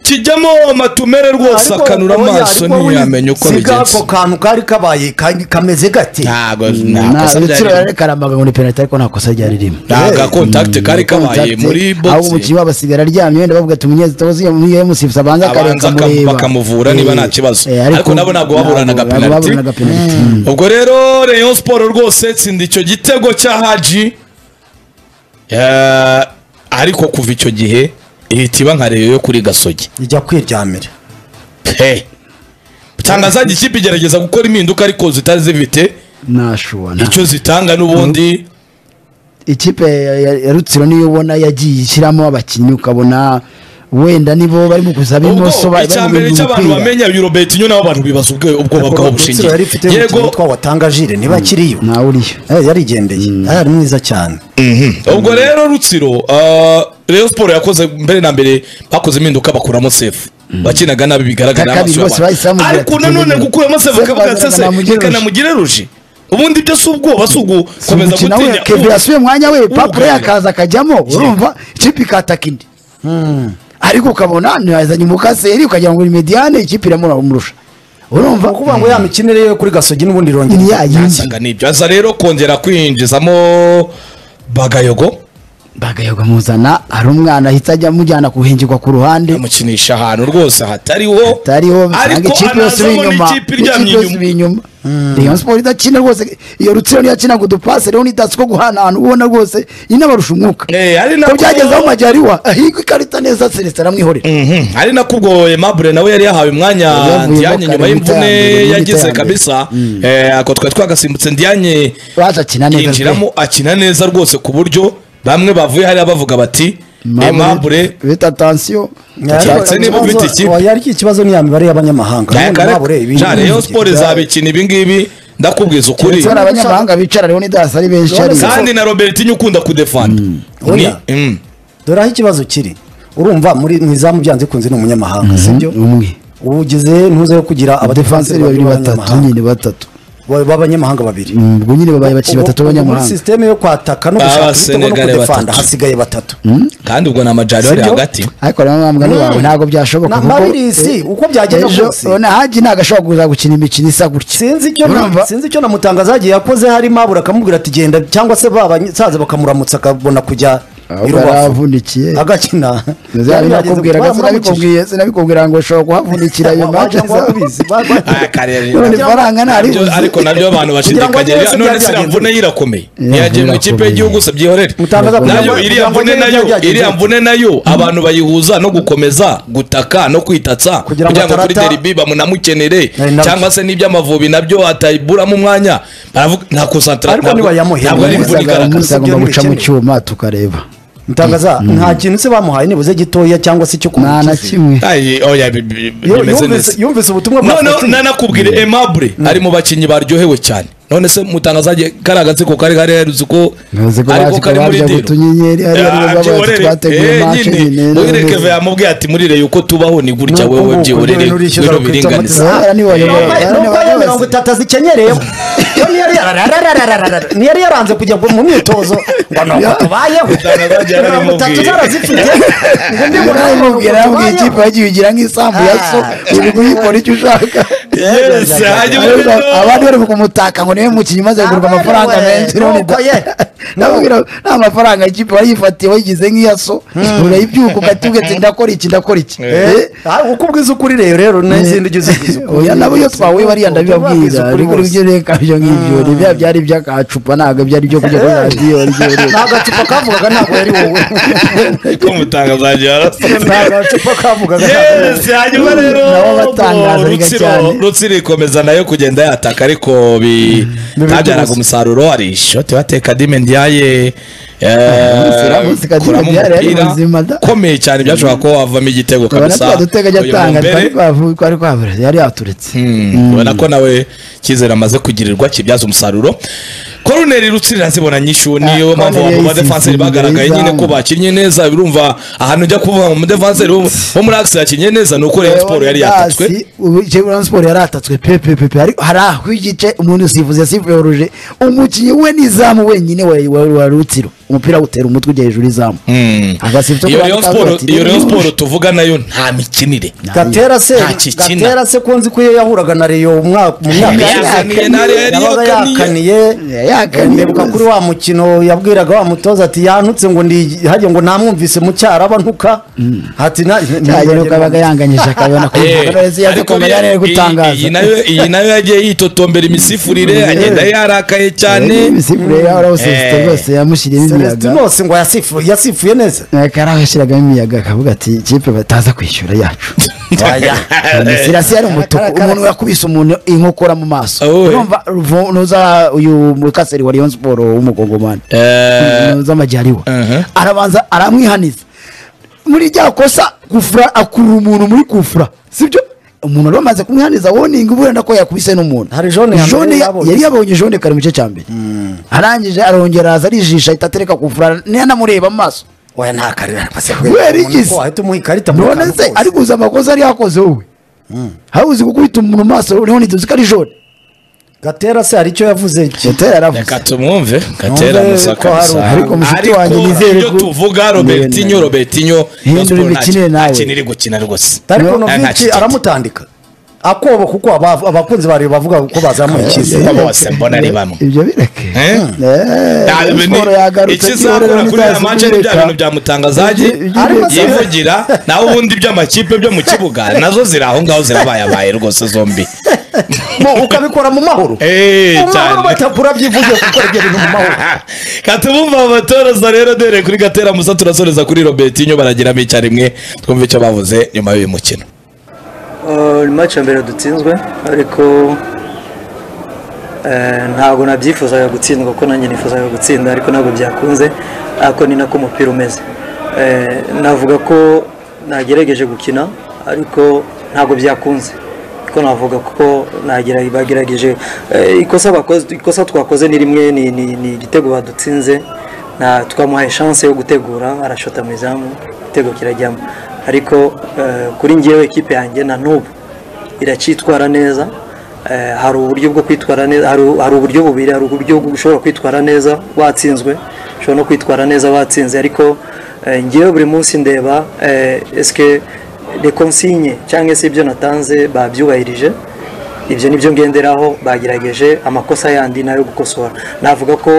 kijyamo amatumere rwose akanura amaso ntiyamenya uko bigenze ako kantu kari kabaye ka- kameze gate ntabwo nta kosa ryari rutsiro ririmo. yari karamaga muri penalty ariko nta kosa ryari ririmo nta gakontakite kari kabaye Contact, muri ahubwo umukinnyi bogisi wabo asigara aryamye wenda bavuga ati umunyezamu yamusifuza abanza abanza akareka akam- amureba." bakamuvura niba Eh, nta kibazo. eh, Ariko nabo ntabwo baburanaga ntabwo penalty. baburanaga penalty. ubwo rero Rayon Sport rwose tsinda icyo gitego cya Haji Eh, ariko kuva icyo gihe ihita iba nka reyo yo kuri gasogi ijya kwiryamira pe usanga zajya ikipe igerageza gukora impinduka ariko zitari zifite nashuwana icyo zitanga n'ubundi ikipe ya- ya ya rutsiro niyo ubona yagiye ishyiramo abakinnyi ukabona wenda nibo barimo kuzaba imoso ubwo bari icya mu mbere cy'abantu mupira. bamenya yurobeti nyine aho abantu bibaza ubwo- ubwoba bwabo Rutsiro bushingiye yari ifite umukinnyi yego witwa watangajire niba akiriyo ntawe uriyo Eh, yarigendeye yari mwiza cyane ubwo rero rutsiro ah, Rayon Sport yakoze mbere na mbere bakoze impinduka bakuramo sefu bakinaga nabi bigaragara Kakabiri amaso bose bahise y'abantu ariko bamubwira ati, nanone "Tugende." gukuramo sefu Sefu akavuga azana ati namugire "Ese reka ruje." namugire ruje ubundi byo si ubwoba si ugukomeza umukino we gutinya kevin yasubiye umwanya we papure Ugaya. yakaza akajyamo urumva ikipe ikataka indi ariko ukabona ntiyazanye umukaseri ukagira ngo ni mediyane ikipe iramurusha urumva ni ukuvuga ngo ya mikinire yo kuri gasogi n'ubundi ni irongera yayindi asanga nibyo aza rero kongera kwinjizamo bagayogo bagayoga muzana hari umwana ahita ajya amujyana kuhengirwa ku ruhande amukinisha ahantu rwose hatariho atariho ariko bisanga ikipe yose iri anazamo inyuma n'ikipe iryamye ikipe yose inyuma iri inyuma Rayon Sport idakina rwose iyo rutsiro niyo yakinaga udupase rero n'idatsi ko guhana ahantu ubona rwose inabarusha umwuka Eh, ari ko nako- byagezeho majyariwa ahigwa ikarita neza celestin aramwihorera Mhm. ari nako ubwo Aimable nawe yari yahawe umwanya Yavuyemo Diane kare nyuma mu iterambere, y'imvune mu yagize iterambere. kabisa Eh, ako twari twagasimbutse Diane baje akina neza pe. yinjiramo akina neza rwose ku buryo bamwe bavuye hariya bavuga bati Aimable bita tansiyo Keretse niba ufite ikipe. yari ikibazo ni ya mibare y'abanyamahanga Naye None kare- babure ibi- Ja, Rayon Sport izabikina ibingibi ndakubwiza ukuri ndetse hari abanyamahanga bicara rero n'idasi ari benshi Urabona hariya. kandi na robertinho ukunda kudefanda ni Oya. Mm. dore aho ikibazo kiri urumva muri mu izamu byanze kunze ni umunyamahanga sibyo umwe ugize ntuze yo kugira abadefanseri abadefanseri babiri batatu nyine batatu Ba- b'abanyamahanga babiri Mm, ubwo nyine babaye abakinnyi Ubu- batatu ubu b'abanyamahanga muri sisiteme yo kwataka no gushaka ibitego no Abasenegale kudefanda batatu. hasigaye batatu kandi ubwo ni amajari ari Sibyo? hagati ariko rero mwambwa ni wawe ntabwo byashoboka Na- Mabirisi, eh, uko byagenda ejo, kose. urabona haji ntabwo ashobora kuza gukina imikino isa gutya sinzi icyo na- Urumva? sinzi icyo namutangaza yagiye yakoze harimo abura akamubwira ati genda cyangwa se babansaza bakamuramutsa akabona kujya i ahubwo rubavu aravunikiye agakina Zari nakubwiraga Baramukije. sinabikubwira sinabikubwira ngo ushobora kuhavunikira iyo Wagira mace ngo warabizi. Ba- ba- Ah, kare- none nabyo- ifaranga nabyo- ntaribuze ariko nabyo abantu Kugira ngo bashidikanya byose none byari se iriya byagenze. mvune ye irakomeye mvune yagiye mu ikipe irakomeye. y'igihugu se byihorere Mutangaza kugira nayo ngo- iriya kugira ngo mvune byari nayo byagenze. iriya mvune nayo abantu bayihuza no gukomeza gutaka no kwitatsa Kugira ngo kugira ngo kuri atarata- deribi bamunamukenere Eh, nabyo. cyangwa se n'iby'amavubi nabyo atayiburamo umwanya baravuga nta konsantarasiyo Ariko ntibayamuhe. ntabwo ari imvune Umusaga igaragara umunsi agomba guca mu cyuma tukareba mutangaza nta kintu se bamuhaye nibuze gitoya cyangwa se cyo nta na kumukiza. kimwe Ay, oya bi- bi- Yo- bimeze yumvise- neza yumvise ubutumwa bwa none Fatima. nanakubwira aimable ari mu bakinnyi baryohewe cyane none se mutangazaje kariya gatsiko kari kari yaruzi ko Yavuze ko bazi ko barya utunyenyeri, ari aribo babaye twateguye match nyine, none- muhirekeve yamubwiye ati murireye yuko tubaho ni gutya Nuko wowe nguko byihorere niwe urishyura wino bakita biringaniza amatiza. Ahera niwe wayoboye, Nuko- ahera niwe nuko ayo wayoboye. mirongo itatu azikenyereyeho Yo niyari yararararararara. niyari yaranze kujya mu myitozo ngo nuko tubayeho Mutangazaje mirongo itatu yaramubwiye. zarazifite ngo ndi Ubwo nawe mubwira yambwiye ikipe yagiye igira nk'isambu ya so uri kuyikora icyo ushaka Yes, hanyuma rero- abandi bari kumutaka ngo niwe mukinnyi umaze kugurwa amafaranga Abarewe, menshi none da- nuko ye. ndababwira nta mafaranga ikipe wariyifatiye wayigize nk'iya so urayibyuka ugatubwa ati ndakora iki ndakora iki Eh, Ah, uko ubwiza ukuri rero rero n'izindi ugize ubwiza ukuri oya nabo iyo twahuye bariya ndabibabwira Ubwiza ukuri ariko bose. ibyo reka byo nk'ibyo ni bya byari iby'agacupa ntabwo byari ibyo kujya kuri radiyo ni agacupa kavugaga ntabwo yari wowe ko umutangazaji yarasoze ni agacupa kavugaga ntabwo yari wowe. yesi hanyuma rero Nabo batangaza ubwo biga rutsiro cyane. rutsiro ikomeza nayo kugenda yataka ariko bi- ntabyaraga umusaruro hari ishoti bateka dimendiaye Siramutse Kadime kuramo Ndiaye yari umupira muzima da. ukomeye cyane byashobora kuba wavamo igitego urabona ko kabisa dutega ajya uyu atanga Mumbere, twari twavu- twari twabura yari yaturetse Mm, ubona ko nawe cyizere amaze kugirirwa kibyaza umusaruro koruneri rutsirira zibona nyinshi uwo niyo Ah, mpamvu Corneille ba defanseri yisize bagaragaye izamu. nyine ko bakinnye neza birumva ahantu ujya kuvuga ngo umudefanseri wo wo muri akisi yakinnye neza ni uko Rayon siporo yari yatatswe Rayon siporo yari yatatswe pe pe pe pe hari hari aho igice umuntu usifuza yasifuyoruje umukinnyi we n'izamu wenyine wa- wa wa rutsiro umupira awutera umutwe ujya hejuru y'izamu agasifuzo iyo Rayon siporo iyo Rayon siporo tuvuga nayo nta mikinire gatera se Nta kikina. gatera se ko nzi ko iyo yahuraga na reyo mu mwaka mu myaka Yakaniye, yari na Rayon yabaga yakaniye. yakaniye yakaniye ndibuka kuri wa mukino yabwiraga wa mutoza ati yantutse ngo ndi hajya ngo namwumvise mu cyaraba ntuka ati na cyagera ukabaga yanganyije akabona ko Eh, yaje ariko kumenya iyi- ari gutangaza iyi nayo- iyi nayo yagiye yitotombera imisifurire agenda yarakaye Eh, cyane imisifurire yaho rawusesite Eh. rwose yamushyiriyemo celestin imiyaga nose ngo yasifu- yasifuye neza akari aho yashyiragamo imiyaga akavuga ati kipe bataza kwishyura yacu sirasi yari umutuku umuntu yakubise umuntu inkokora mu maso Ah, we. urumva ruvu- nuza uyu mukaseri wa Rayon siporo w'umugongomani Eh, nuza amajyariwa Uh-huh. arabanza aramwihaniza muri rya kosa kufura akurura umuntu muri kufura sibyo umuntu wari wamaze kumwihaniza woninga uburenda ko yakubise n'umuntu Hari jone ya mbere Jone ya- yabonye. yari yabonye jone kare mu gice cya mbere arangije arongera araza arijisha ahita atereka kufura ntiyanamureba amaso oya nta karira rwose Kubera igizi. wahita umuha ikarita muri none kantu se kose. ari kuza amakosa yari yakoze wowe hari uzi gukubita umuntu mu maso noneho ntituzi ko ari jone gatera se hari icyo yavuze iki gutera reka yaravuze tumwumve gatera Numve musa ko hari kabisa ariko mushiki wanjye nizere ibyo ko- tuvuga robertinho Nizere. robertinho Hindura imikinire nawe. kintu iri gukina rwose ariko Nta- nta noviki kikindi. aramutandika akoba kuko aba- abakunzi bari bavuga ko bazamuye icyizere Kuko bose mbona ari bamwe. ibyo bireke Eh? Ah, ibi ni- ikizakora kuri aya manche ni bya bintu bya mutangazaji Ariko se- yivugira naho ubundi by'amakipe byo mu kibuga nazo ziri aho ngaho zirabayabaye rwose zombi Mo, ukabikora mu mahoro Eh, mu mahoro cyane. batakura byivuze gukora ibyo bintu mu mahoro katubumva abatoraza rero dore kuri gatera musa turasoreza kuri robertinho baragiramo icyarimwe twumve icyo bavuze nyuma y'uyu mukino Uh, ni match ya mbere dutsinzwe ariko eh, ntabwo nabyifuzaga gutsindwa kuko nanjye nifuzaga gutsinda ariko ntabwo byakunze ariko ni nako umupira umeze Eh, navuga ko nagerageje gukina ariko ntabwo byakunze ko navuga kuko nagera bagerageje eh, ikosa bakoze ikosa twakoze ni rimwe ni- ni ni igitego badutsinze na twamuhaye chance yo gutegura arashota mu izamu igitego kirajyamo ariko eh, kuri ngewe ikipe yanjye na n'ubu iracyitwara neza Eh, hari uburyo bwo kwitwara neza hari hari uburyo bubiri hari uburyo bwo- ushobora kwitwara neza watsinzwe ushobora no kwitwara neza watsinze ariko eh, ngewe buri munsi ndeba eh, eske les consigne cyangwa se ibyo natanze babyubahirije ibyo nibyo ngenderaho bagerageje amakosa yandi nayo gukosora navuga ko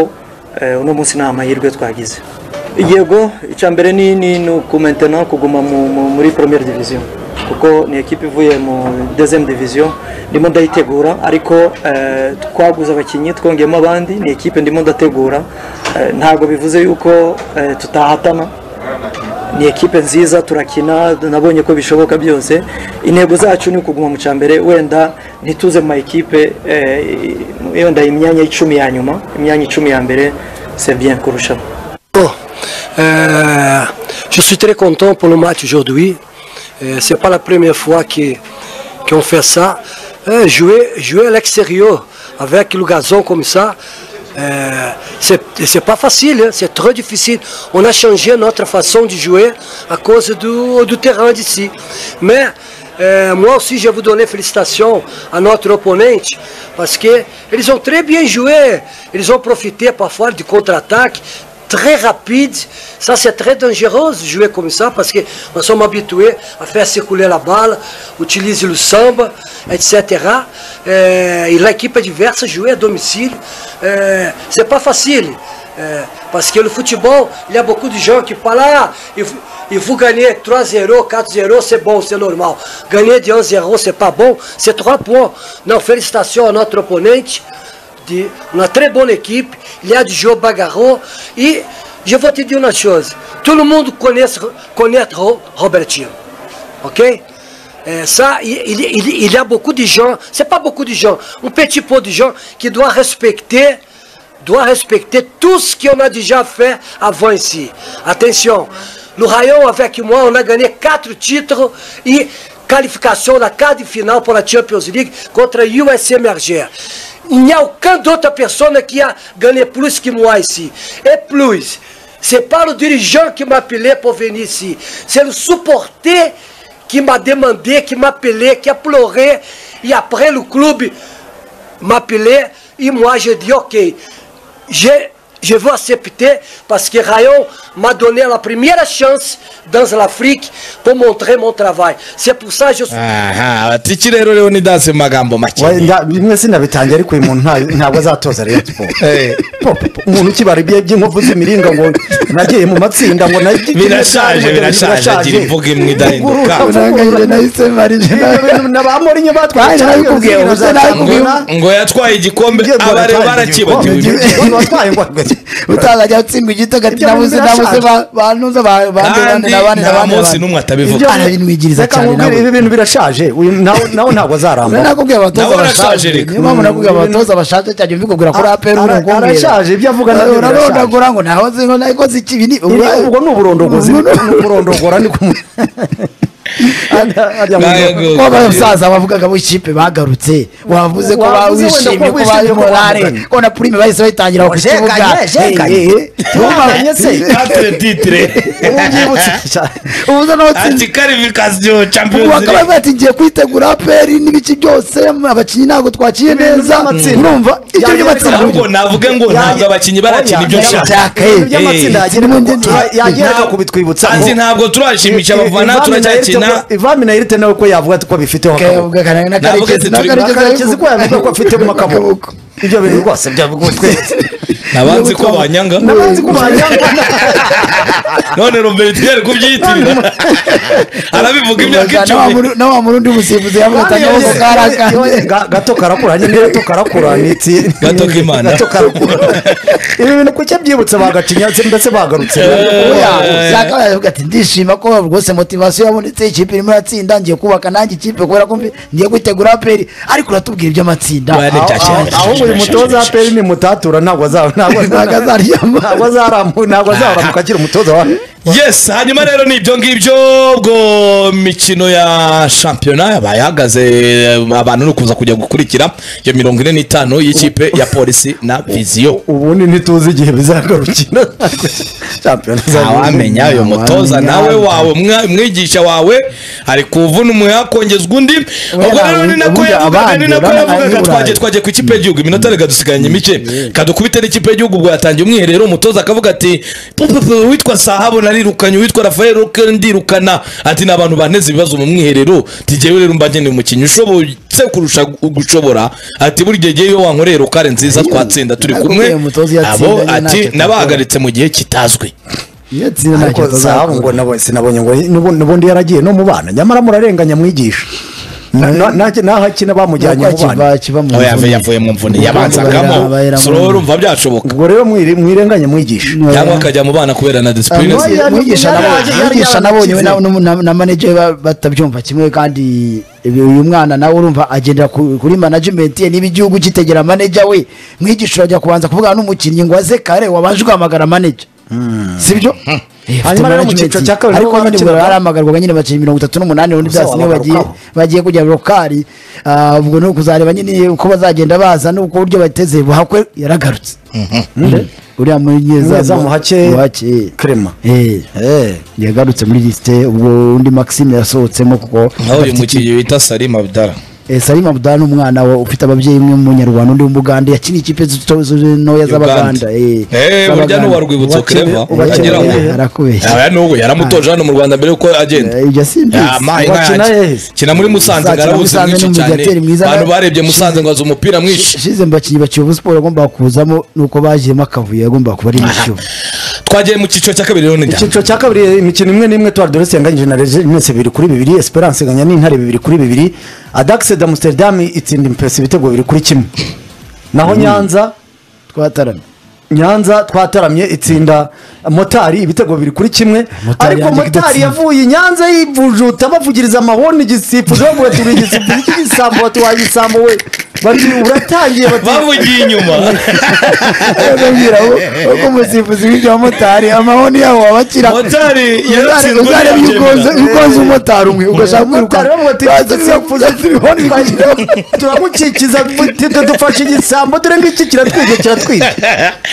eh, uno munsi nta mahirwe twagize yego icya mbere ni ni ni ukumentena kuguma mu- mu- muri première division kuko ni ekipe ivuye mu deuxième division ndimo ndayitegura ariko eh, twaguze abakinnyi twongeyemo abandi ni ekipe ndimo ndategura Eh, ntabwo bivuze yuko eh, tutahatana ni ekipe nziza turakina nabonye ko bishoboka byose intego zacu ni ukuguma mu cya mbere wenda ntituze mu ma ekipe eh, wenda imyanya icumi ya nyuma imyanya icumi ya mbere c'est bien kurushaho Bon, euh, je suis très content pour le match aujourd'hui. Ce n'est pas la première fois que- qu'on fait ça. Euh, jouer, jouer à l'extérieur avec le gazon comme ça, euh, c'est c'est pas facile, hein, c'est très difficile. On a changé notre façon de jouer à cause du, du terrain d'ici. Mais euh, moi aussi, je vous donner félicitations à notre opponent parce qu'ils ont très bien joué. Ils ont profité parfois du contre-attaque très rapide. Ça, c'est très dangereux de jouer comme ça parce que nous sommes habitués à faire circuler la balle, utiliser le samba, etc. Euh, et l'équipe diverse jouer à domicile, euh, c'est pas facile. Euh, parce que le football, il y a beaucoup de gens qui parlent, ah, il faut, il faut gagner 3-0, 4-0, c'est bon, c'est normal. Gagner de 1-0, c'est pas bon, c'est 3 points. Non, félicitations à notre opponent. partie. On a très bonne équipe. Il y a du jeu bagarreux. Et je vais te dire une chose. Tout le monde connaît, connaît Ro- Robertinho. Ok Euh, Ça, il, il- il- il y a beaucoup de gens. C'est pas beaucoup de gens. Un petit peu de gens qui doit respecter doit respecter tout ce qu'on a déjà fait avant ici. Attention, le Rayon avec moi, on a gagné quatre titres et qualification la quart de finale pour la Champions League contre USMRG. Il n'y a aucune autre personne qui a gagné plus que moi ici. Et plus, c'est pas le dirigeant qui m'a appelé pour venir ici, c'est le supporter qui m'a demandé, qui m'a appelé, qui a pleuré. Et après, le club m'appeler et moi je dis ok, je, je veux accepter parce que Rayon m'a donné la première chance dans l'Afrique pour montrer mon travail. C'est pour ça que je suis... aha batiki rero leonidas mu magambo make Wenda bimwe sinabitangira ariko uyu muntu nta- ntabwo azatoza Rayon Sports Eh. Po, po, po. umuntu ukibara ibye by'inkovu z'imiringa ngo nagiye mu matsinda ngo nagi- birashaje birashaje agira imvuga imwe idahinduka Urumva urangajije nahise marije na ba Mourinho batwaye Nanjye nabikubwiye, Champions ubuse League ngo nabikubwiye. na- ngo yatwaye igikombe Ngiye ngo abari batwaye barakibagiwe igikombe. Ngo batwaye ngo utazajya utsindwa igitego ati Ibyo nabuze bintu nabuze birashaje. bantuze kandi bandi n'abandi nta munsi n'abandi n'umwe atabivuga Ibyo- arabinwigiriza Reka cyane nkubwire, nabo. ibi bintu birashaje uyu nawe nawe ntabwo azaramba nakubwiye abatoza Nabo barashaje, bashaje Eric. niyo mpamvu nakubwiye abatoza bashaje cyane mbikubwira kuri Ara- apr ara- arashaje, ibyo avuga nabyo birashaje. urabona ngo ntaho zingo ntabwo zikibi ni ubwo ni uburondogozi ni uburondogora ni kumu- Arya muntu- Ntago- ko abasaza bavugaga bo ikipe bagarutse wavuze ko ba- Wavuze wenda wishimye ko ko wishimye bari ko morale bavuganye. ko na prime bahise bayitangira ku Jekanye, kibuga jekanye. Eh, eh, eh. Jekanye se. katire titire ubu byibutse cyane. ubuze n'abatsinze ati karifikasiyo ubu champions bakaba League. bati ngiye kwitegura aperi n'ibice byose abakinnyi ntabwo twakiye Ibintu neza by'amatsinda. urumva ibyo Yari by'amatsinda yarabikora. ahubwo navuge ngo ntabwo abakinnyi barakina ibyo nshaka Yarabitaka, eh. Ibintu by'amatsinda Eh. yagira- Nta- Tura- yageraga Nta- kubitwibutsa Anzi, ntabwo turashimikira abafana turacyakina ivami na irite nawe ko yavuga ati ko abifiteho akaboko Kayavuga kana- na Navuga Karekezi- ati na turi- Karekezi Karekezi ko yavuga ko afite mu kaboko Akaboko. ibyo bintu rwose byagutwetse nabanzi ko banyanga n'abanzi kumanyanga none robertiyeri kubyiyitirira arabivuga imyaka Ubaza, na wa icumi Muru- na wa murundi musifuzi yavuga ati akaboko karakanye Ga- gato karakura nyine gato karakura ni itsi- Gato k'Imana. gato karakura ibi bintu kuki byibutse bagacinyatse ndetse bagarutse yakabaye avuga ati ndishima ko rwose motivasiyo yabonetse ikipe irimo iratsinda ngiye kubaka nanjye ikipe kubera ko mbi- ngiye kwitegura aperi ariko uratubwira iby'amatsinda Bane Aho- cyashe. aho- ahubwo uyu mutoza wa peri ni mutatura ntabwo azaba Ntabwo azaryama. ntabwo azarambuka ntabwo azaramuka akiri umutoza wa yes hanyuma rero ni ibyo ngibyo ubwo mikino ya shampiyona yabaye ihagaze abantu ni ukuza kujya gukurikira iyo mirongo ine n'itanu y'ikipe ya polisi na viziyo ubundi ntituzi igihe bizagarukira shampiyona ntawamenya uyu mutoza Ntawamenya. nawe wawe umwa- umwigisha wawe ari kuvuna umuheha kongezwa undi ubwo rero ni nako burya yavugaga abandi ni nako urabona yavugaga abandi twagiye Burayi. twagiye ku ikipe y'igihugu iminota reka dusigaranye mike kadukubite n'ikipe y'igihugu ubwo yatangiye umwiherero umutoza akavuga ati "Pupupu, uwitwa sahabu narirukanye uwitwa rafael ruke ndirukana ati ni abantu baneze ibibazo mu mwiherero tigewe rero mbagene umukinnyi ushoboye kurusha gu- gushobora ati buri gihe iyo wankoreye rukare nziza twatsinda turi kumwe Nakubwiye umutoza iyo abo atsindanye ntacyo ati atakora." nabahagaritse mu gihe kitazwi Iyo atsinda ntacyo ariko atazakora. sahabu ngo nabo- sinabonye ngo n'ubu- n'ubundi yaragiye no mu bana nyamara murarenganya mwigisha Na- na- na- naho akina bamujyanye mu Nako bana kiva- kiva mu aho mvune. yavuye yavuye mu mvune yabanzagamo Bayira- sura urumva byashoboka ubwo rero mwire- mwirenganye mwigisha cyangwa akajya mu bana kubera na disipurine Ah, ze yari- mwigisha yari- nabonye- yari- mwigisha yari- nabonye we yari- na- na- na manager we ba- batabyumva kimwe kandi ibi- uyu mwana nawe urumva agendera ku- kuri management ye niba igihugu kitegera manager we mwigisha urajya kubanza kuvugana n'umukinnyi ngo aze kare wabanje ugahamagara manager sibyo Eh, afite Hanyuma rero mu management. cyiciro cya kabiri ariko nibo nyine bakinaga. ubwo barahamagarwaga nyine abakinnyi mirongo itatu n'umunani ubundi Gusa byose niyo wabagarukaho. bagiye bagiye kujya rokari Ah, ubwo ni ukuzareba nyine uko bazagenda baza n'uko uburyo bateze buhakwe yaragarutswe uriya umunyezamu munyezamu hake- hake Clement. Eh, yagarutse muri lisite ubwo undi maxime yasohotsemo kuko naho uyu afite mukinnyi wita salim abdara ikipe- eh, salim abudala ni umwana wa- ufite ababyeyi umwe w'umunyarwanda undi w'umugande yakina ikipe zito- zito- uganda ntoya z'abaganda eh, Eh, burya z'Abaganda. n'uwa rwibutso Uwakire- kereva Uwakire- agira ngo Uwakire- arakubeshya. Aya n'ubu yaramutoje hano mu rwanda mbere y'uko agenda Eh, ibyo simbizi. yamaye Uwakina nkayanjye yahise. kina muri musanze Uzakina garawuzi Musanze mwinshi ni cyane umudiateri mwiza, abantu nawe- barebye musanze ngo azi umupira mwinshi shize mu bakinnyi ba kiyovu siporo yagombaga kuzamo ni uko bagiyemo akavuyo yagombaga kuba ari mu kiyovu twagiye mu cyiciro cya kabiri rero ni ryari? icyiciro cya kabiri imikino imwe n'imwe tuwari dore senganyije na regenesi bibiri kuri bibiri esperance inganya n'intare bibiri kuri bibiri adakise de amsterdam itsinda impesi ibitego bibiri kuri kimwe naho nyanza twataramye nyanza twataramye itsinda motari ibitego bibiri kuri kimwe Motari ariko yanjye motari idatsinda. yavuye i nyanza yivujuta bavugiriza amahoni igisifuzo bavuga ati uri igisifuzo cy'igisambo bati waye igisambo we bati uratangiye bati bavugiye inyuma ndabwira uko umusifuzi w'ibyo bamotari amahoni yabo abakira motari yaratsinzwe uzareba iyo ukoze iyo ukoze umumotari umwe ugashaka Motari kwirukanka bavuga ati igisifuzo turamukikiza buti, dufashe igisambo dore ngiki kiratwika kiratwika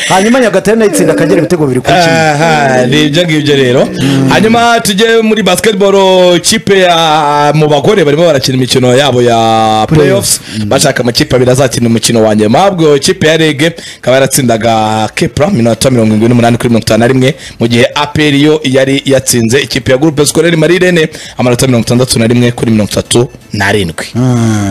hanyuma nyagatare nayo itsinda akagera ibitego bibiri kuri kimwe aha ni ibyo ngibyo rero hanyuma tujye muri basketball kipe ya mu bagore barimo barakina imikino yabo ya playoffs bashaka amakipe abiri azakina umukino wa nyuma ubwo kipe ya rege ikaba yaratsindaga kepra minota mirongo irindwi n'umunani kuri mirongo itanu na rimwe mu gihe apr yo yari yatsinze ikipe ya groupe scolaire marirene amanota mirongo itandatu na rimwe kuri mirongo itatu n'arindwi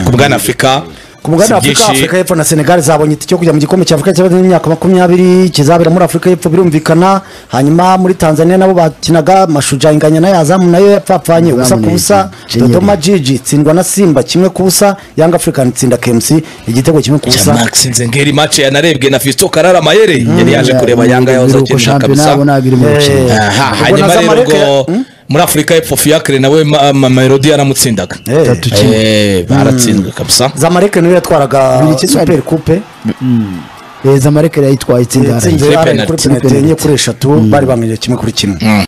ku bwana afurika ku mugabane wa afurika afurika y'epfo na senegali zabonye itike yo kujya mu gikombe cya afurika cy'abadeni y'imyaka makumyabiri kizabera muri afurika y'epfo birumvikana hanyuma muri tanzania nabo bakinaga mashuja inganya nayo azamu nayo yapfapfanye ubusa ku busa Kenyeri. dodoma jiji itsindwa na simba kimwe ku busa yanga african itsinda kmc igitego kimwe ku cya busa max nzengeri mace yanarebwe na fisto karara mayere yari yaje kureba yanga yahoze akina kabisa Eh, Aha, ubwo hanyuma naza rero Mareke- ngo muri afurika y'epfo fiacre nawe ma- ma- melody yaramutsindaga Eh. Tatu kimwe. Eh, baratsinzwe kabisa zamareke niwe yatwaraga Bibiri kimwe. super coupe zamareke yayitwaye itsinda yatsinze Kuri yaraye penalty. kuri penalty enye kuri eshatu bari bamwiriye kimwe kuri kimwe